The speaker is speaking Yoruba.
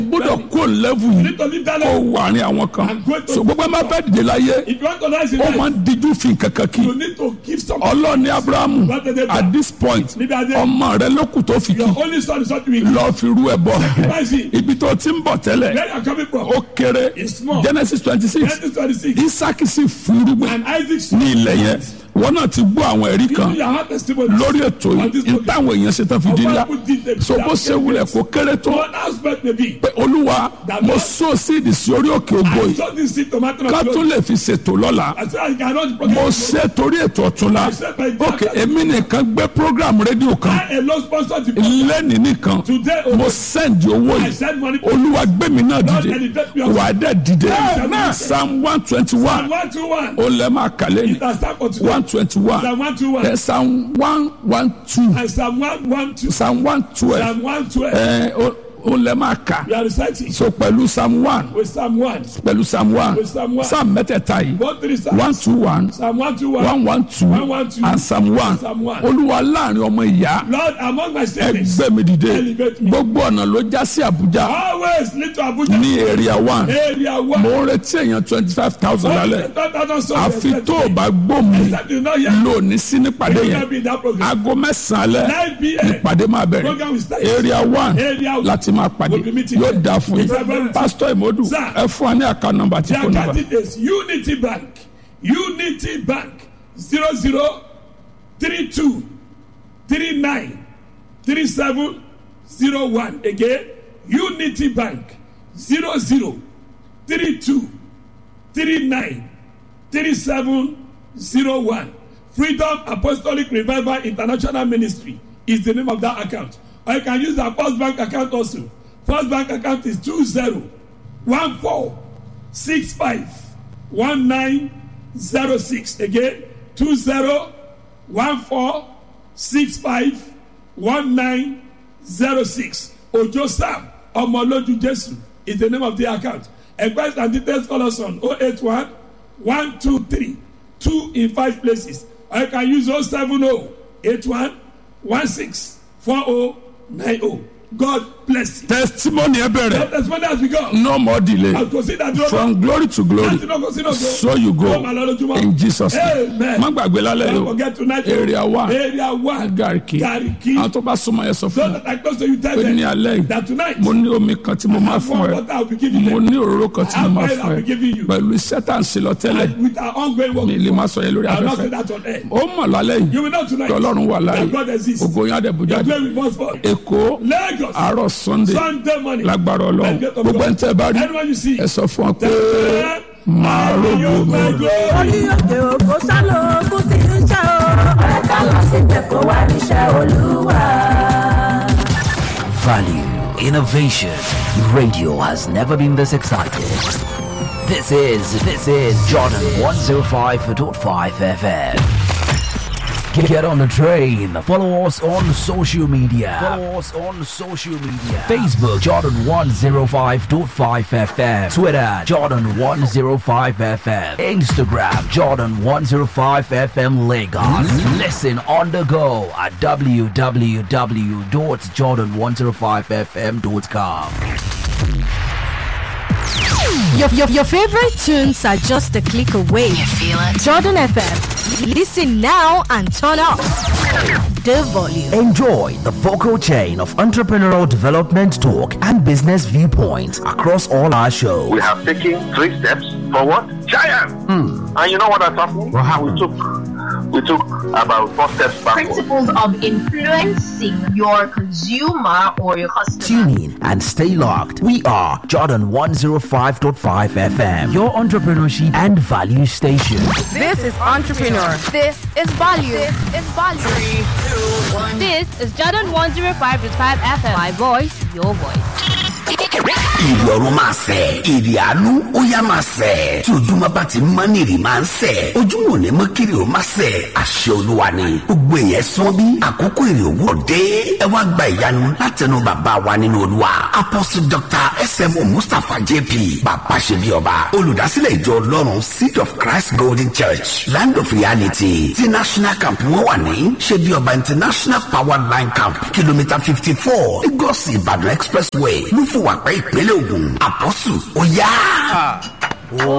gbọ́dọ̀ kó lẹ́vù You yìí need to leave that kó level. wà ní àwọn kan And go to- so gbogbo ẹ má fẹ́ dìde láyé If you want to rise in ó máa life, ń díjú fi kankan kí you need to give something. ọlọ́ọ̀ni abrahamu What did they do? at this point Níbi adé. ọmọ rẹ ló kù tó fi kí Your only son is what you will lọ́ọ́ fi rú ẹ bọ̀ Sacrifice it. ibi tó ti ń bọ̀ tẹ́lẹ̀ Where you are coming from? ó kéré It's small. genesis twenty six Genesis 26. isaki sì fúrúgbìn And Isaac ní ilẹ̀ yẹn wọn náà ti gbọ́ àwọn ẹ̀rí You kan know your heart testimony. lórí ètò On yìí this ní program. táwọn èèyàn ṣe tán fi di ńlá Of what people did, so they- bó ṣe wulẹ̀ kó kéré tó One aspect may be. pé olúwa That mo Lord- sọ síìdì sí orí òkè ògo I yìí saw this seed tomato ká of tó glory. lè fi ṣètò lọ́la I said I cannot mo forget. ṣe torí ètò ọ̀túnla I said my ok daughter- èmi nìkan gbé program rédíò kan I alone sponsored the program. lẹ́nìí nìkan Today, oh, mo send owó I yìí send money. olúwa gbé mi náà Lord, dìde elevate me up. wà á dẹ̀ dìde Amen. psalm one twenty one One to one. ó lẹ́ máa kàlẹ́ ní It has started for today. one twenty one Psalm one to one. psalm one one two And Psalm one one two. psalm one twelve Psalm one twelve. ẹ ó ó lẹ́ máa kà We are reciting so pẹ̀lú psalm one with Psalm one. pẹ̀lú psalm one With Psalm one. psalm mẹ́tẹ̀ẹ̀ta yìí One three Psalm. one two one Psalm one to one. one one two One, one, two. and psalm one Psalm one. olúwa láàrin ọmọ ìyá Lord, among my siblings, ẹgbẹ́ mi dìde Elevate me. gbogbo ọ̀nà ló já sí àbújá always lead to Abuja. ní area one Area one. mo ń retí èèyàn twenty five thousand lálẹ́ àfi tó o Except bá gbó mi you know here. lónìí sí nípàdé You yẹn will be in that program. aago mẹ́sàn-án alẹ́ 9 p.m. nípàdé máa Program will bẹ̀rẹ̀ start. area one Area one. láti máa pàdé We'll be meeting yóò there. dáa fún It's a very- yín pásítọ̀ ìmọ̀dù Sir. ẹ fún wa ní àká nọmba àti Their fóònù nọmba candidate is Unity Bank. Unity Bank. 00 32 39 37 01. Again, Unity Bank. 00 32 39 37 01. Freedom Apostolic Revival International Ministry is the name of that account. Or you can use our First Bank account also. First Bank account is 20 14 65 1906. Again, 20 14 65 1906. Ojo Sam Omoloju Jesu is the name of the account. Advice and details call us on 081 123 2 in 5 places. Or you can use 070 81 16 4090. God bless you. testimony ẹ bẹ̀rẹ̀ As far as we go, no more delay I'll consider that. from glory to glory Láti náà kò sí náà go. so you go Ó máa lọ lójúmọ́. in Jesus name Amen. má gbàgbé lálẹ́ Don't yìí o forget tonight. area one Area one. gariki Gariki. àwọn tó bá súnmọ́ yẹn sọ So fún mi that I close to you tell pé ní them alẹ́ yìí that tonight mo ní omi kan tí mo máa have fún one ẹ water I'll be giving mo them. ní òróró kan tí mo Have máa oil fún I'll be ẹ giving you. pẹ̀lú iṣẹ́ tá à ń ṣe lọ tẹ́lẹ̀ And with our ongoing work. mi lè má sọ yẹn lórí I'll not say afẹ́fẹ́ that on air. ó mọ̀ lálẹ́ yìí You will know tonight kí ọlọ́run wà láàyè that God exists. ògo yín àdẹ̀bù The jáde glory must fall. èkó Lagos. àárọ̀ sunday Sunday morning. lágbára ọlọ́run By the gate of gbogbo God. ẹni tẹ́ ẹ bá rí Anyone you see. ẹ sọ fún ọ pé Tell máa them, rògbò you mi. my glory. orí òkè òkò sálọ ogun ti ń ṣe o. ọ̀rẹ́ ká lọ síbẹ̀ kó wá níṣẹ́ olúwa. Value, innovation. Radio has never been this excited. This is this is Jordan 105.5 FM. Get get on the train. Follow us on social media. Follow us on social media. Facebook Jordan 105.5 FM. Twitter Jordan 105 FM. Instagram Jordan 105 FM Lagos. Listen on the go at www.jordan105fm.com. Your, your, your favorite tunes are just a click away. You feel it? Jordan FM. Listen now and turn up the volume. Enjoy the vocal chain of entrepreneurial development talk and business viewpoints across all our shows. we have taken three steps forward. Giant! And you know what has happened? We took we took about four steps backward. Principles of influencing your consumer or your customer. Tune in and stay locked. We are Jordan 105.5 FM, your entrepreneurship and value station. This is Entrepreneur. This is value. This is value. This is Jordan 105.5 FM. My voice, your voice. èrè ọ̀run máa sẹ̀ èrè àánú ó yá máa sẹ̀ tí ojúmọ́ bá ti mọ́ ní èrè máa ń sẹ̀ ojúmọ́ ò ní mọ́ kiri ó máa sẹ̀ àṣẹ olúwa ni gbogbo èèyàn sán bí àkókò èrè òwúrọ̀ dé ẹ wá gba ìyanu látẹnu bàbá wa nínú olúwa apostle dr smo mustapha jp bàbá ṣe bí ọba olùdásílẹ̀ ìjọ ọlọ́run seed of christ golden church land of reality ti national camp wọn wà ní ṣe bí ọba international power line camp kìlómítà fifty four lagos ìbàdàn expressway ló fún wa pẹ́ ìpínlẹ̀ ògùn àpọ́sù ó yá.